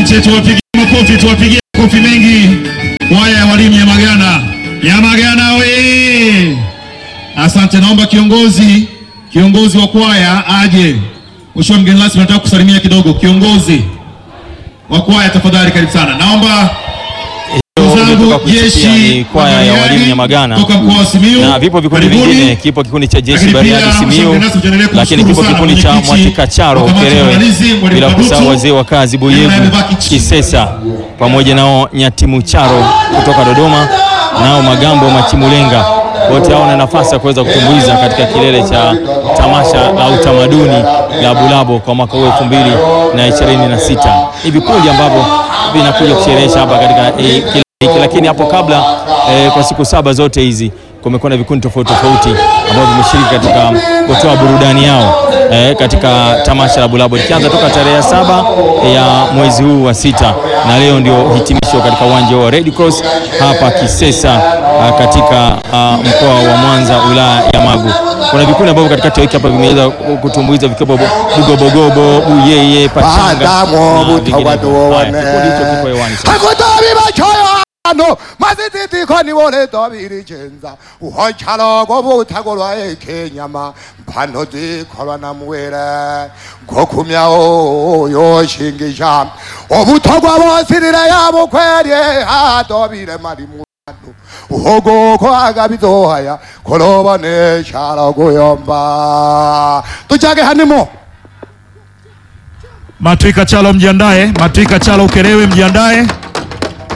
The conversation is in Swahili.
Asante, tuwapigie makofi, tuwapigie makofi mengi kwaya ya walimu Nyamagana. Nyamagana we! Asante, naomba kiongozi kiongozi wa kwaya aje. Mheshimiwa mgeni rasmi, nataka kusalimia kidogo. Kiongozi wa kwaya tafadhali, karibu sana. Naomba Umetoka kusikia ni kwaya ya walimu Nyamagana toka mkoa wa Simiyu. na vipo vikundi Karibuni. vingine. Kipo kikundi cha jeshi Lakini Bariadi pia Simiyu, mshauri nasi tuendelee lakini kipo kumshukuru kikundi sana cha mwenyekiti Mwatikacharo wa kamati ya Ukerewe, maandalizi, Mwalimu bila kusahau Kabutu. wazee wa kazi Yeye Buyevu amevaa kichi- Kisesa pamoja nao Nyatimucharo kutoka Dodoma, nao Magambo Machimulenga, wote hao na nafasi ya kuweza kutumbuiza katika kilele cha tamasha la utamaduni la Bulabo kwa mwaka huu elfu mbili na ishirini na sita. Ni vikundi ambavyo vinakuja kusherehesha hapa katika eh, kilele hiki, lakini hapo kabla eh, kwa siku saba zote hizi kumekuwa na vikundi tofauti tofauti ambavyo vimeshiriki katika kutoa burudani yao eh, katika tamasha la Bulabo likianza toka tarehe ya saba ya mwezi huu wa sita, na leo ndio hitimisho katika uwanja wa Red Cross hapa Kisesa ah, katika ah, mkoa wa Mwanza wilaya ya Magu. Kuna vikundi ambavyo katikati ya wiki hapa vimeweza kutumbuiza vikiwepo Bugobogobo, Buyeye, Pachanga Adamu na butawaduwo vinginevyo. Haya, kikundi hicho kipo hewani sasa. hakutobi bachoyo ano mazititiko nibone dobiri chenza uhochalogo butagolwa ekenyama mpano zikolwa na muwere ngokumyawo yoshingisha obutogwa bosirire yabo kwerye adobire malimu uhogoko agabizohaya kolobone chalogo yomba tuchage hanimo Matwika Chalo mjiandae, Matwika Chalo Ukerewe mjiandae.